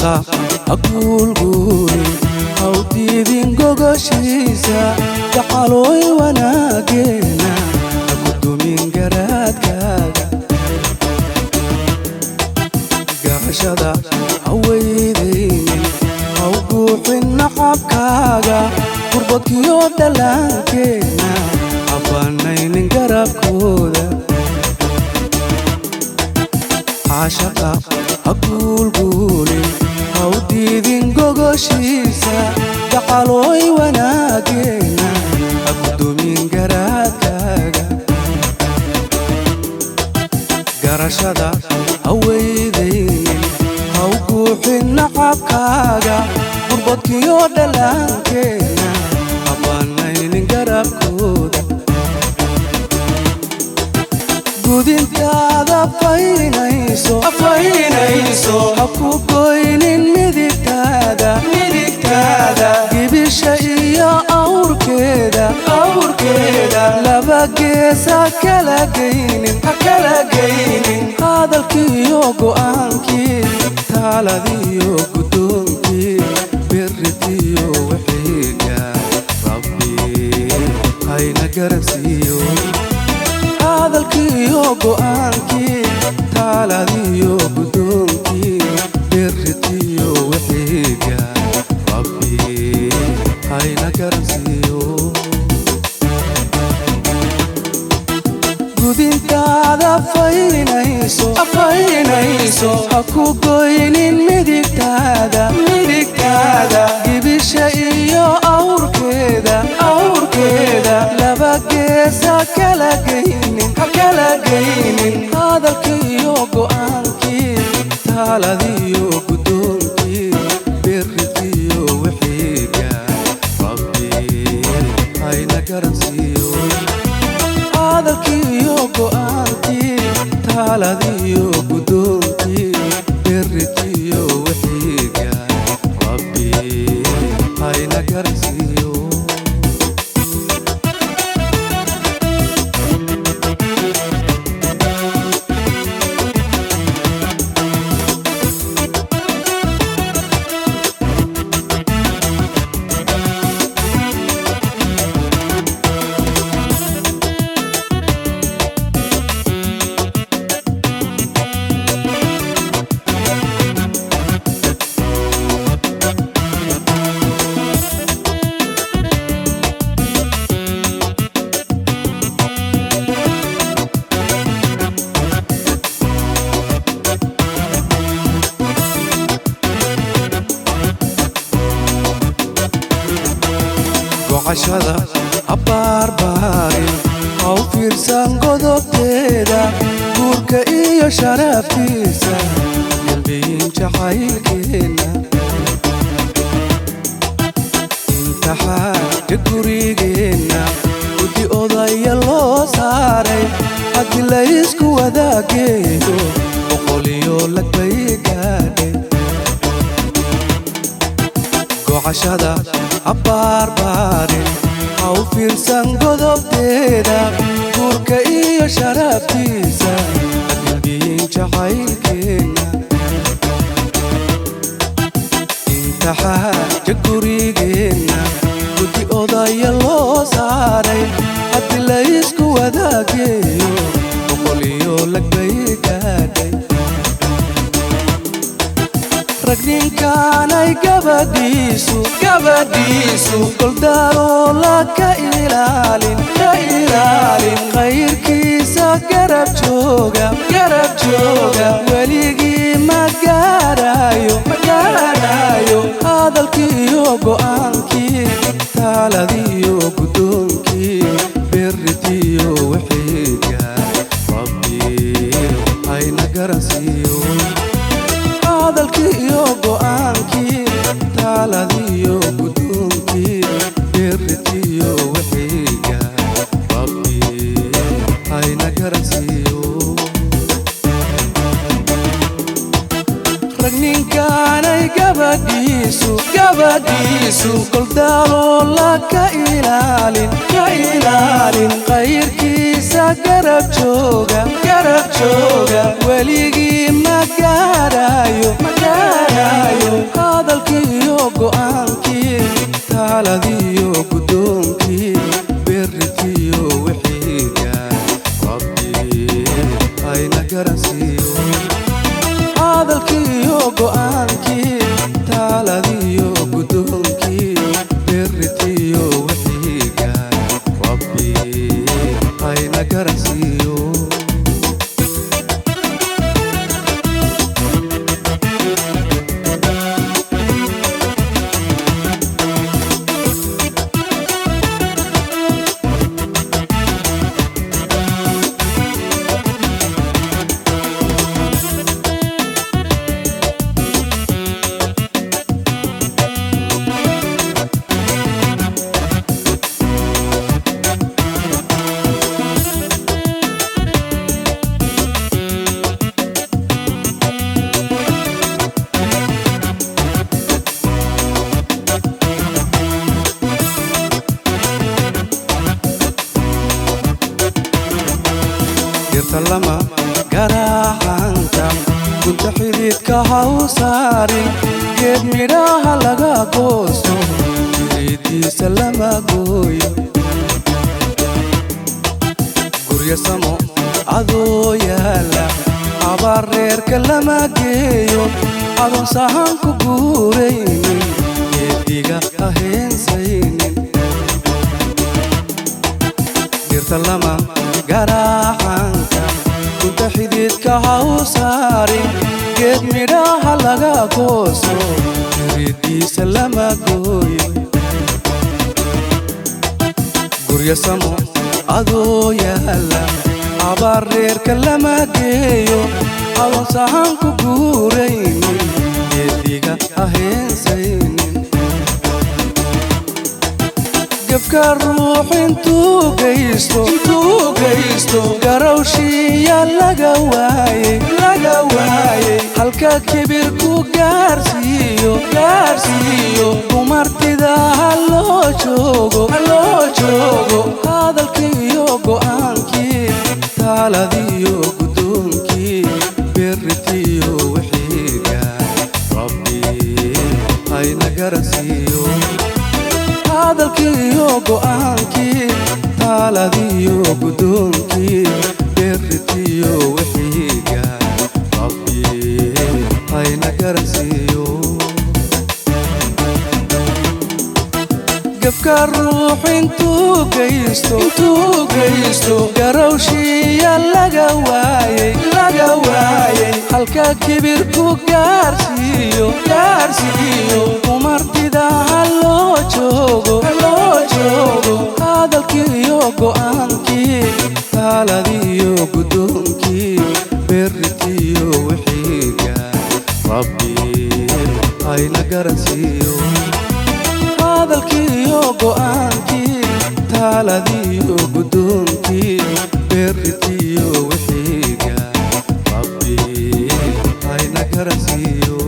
cashaqa ha guulguulin haw diidin gogoshiisa gacalooy wanaageena ha gudumin garaadkaaga garashada ha weydaynin haw guuxin nacabkaaga gurbadkiyo dhallaankeena ha banaynin garabkooda cashaqa ha guulguulin haw diidin gogoshiisa gacalooy wanaageena ha gudumin garaadkaaga garashada ha weydaynin haw guuxin nacabkaaga gurbadkiyo dhallaankeena ha banaynin garabkooda gudintaada faynayso faynayso ha ku goynin midigtaada midigtaada gibisha iyo awrkeeda awrkeeda laba gees ha kala geynin ha kala geynin hadalkiiyo go'aankii taaladiyo guddoonkii biritiyo wixiga rabbi hayna garansiiyo hadalkiiyo go'aankii taaladiyo guddoonkii biritiyo wixiga rabbi hayna garansiiyo gudintaada faynayso faynayso ha ku goynin midigtaada midigtaada gibisha iyo awrkeeda awrkeeda laba gees ha kala geynin ha kala geynin hadalkiiyo go'aankii taaladiyo guddoonkii biritiyo wixiga rabbi hayna garansiiyo hadalkiiyo go'aankii taaladiyo guddoonkii biritiyo wixiga rabbi hayna garansiiyo gocashada ha baarbaarin haw fiirsan godobteeda guurka iyo sharaftiisa dambeyin jacaylkeenna imtixaanka gurigeenna guddi odaya loo saaray haddii laysku wadaageeyo boqoliyo lagbay gaadhay gocashada ha baarbaarin haw fiirsan godobteeda guurka iyo sharaftiisa adambiyin jacaylkeenna imtixaanka gurigeenna guddi odaya loo saaray haddii laysku wadaageeyo boqoliyo lagbay gaadhay rag ninkaanay gabadhiisu gabadhiisu goldaaroola ka ilaalin ka ilaalin khayrkiisa garab jooga garab jooga weligii ma gaarayo ma gaarayo hadalkiiyo go'aankii taaladiyo guddoonkii biritiyo wixiga rabbi hayna garansiiyo hadalkiiyo go'aankii taaladiyo guddoonkii biritiyo wixiga rabbi hayna garansiiyo rag ninkaanay gabadhiisu gabadhiisu goldaaroola ka ilaalin ka ilaalin khayrkiisa garab jooga garab jooga weligii ma gaarayo ma gaarayo hadalkiiyo go'aankii taaladiyo guddoonkii berritiyo wixiiga rabbi hayna garansiiyo hadalkiiyo go'aankii taaladiyo guddoonkii berritiyo wixiiga rabbi hayna garansiiyo dirta lama garaacanta gunta xididka ha u saarin geed midhaha laga goosto jiridiisa lama gooyo guryo samo adoo yaala abaar reerka lama geeyo adoon sahan ku guuraynin geediga ha heensaynin dirta lama garaacanka gunta xididka ha u saarin geed midhaha laga goosto jiridiisa lama gooyo guryo samo adoo yaala abaar reerka lama geeyo adoon sahan ku guuraynin geediga ha heensaynin gefka ruux intuu geysto intuu geysto garowshiya laga waayey laga waayey halka kibir ku gaarsiiyo gaarsiiyo dumartida ha loo joogo ha loo joogo hadalkiiyo go'aankii taaladiyo guddoonkii berritiyo wixiiga rabbi hayna garansiiyo hadalkiiyo go'aankii taaladiyo guddoonkii berritiyo wixiiga rabbi hayna garansiiyo gefka ruux intuu geysto intuu geysto garowshiya laga waayey laga waayey halka kibir ku gaarsiiyo gaarsiiyo umartida ha loo joogo ha loo joogo hadalkiiyo go'aankii taaladiyo guddoonkii berritiyo wixiiga rabbi hayna garansiiyo hadalkiiyo go'aankii taaladiyo guddoonkii berritiyo wixiiga rabbi hayna garansiiyo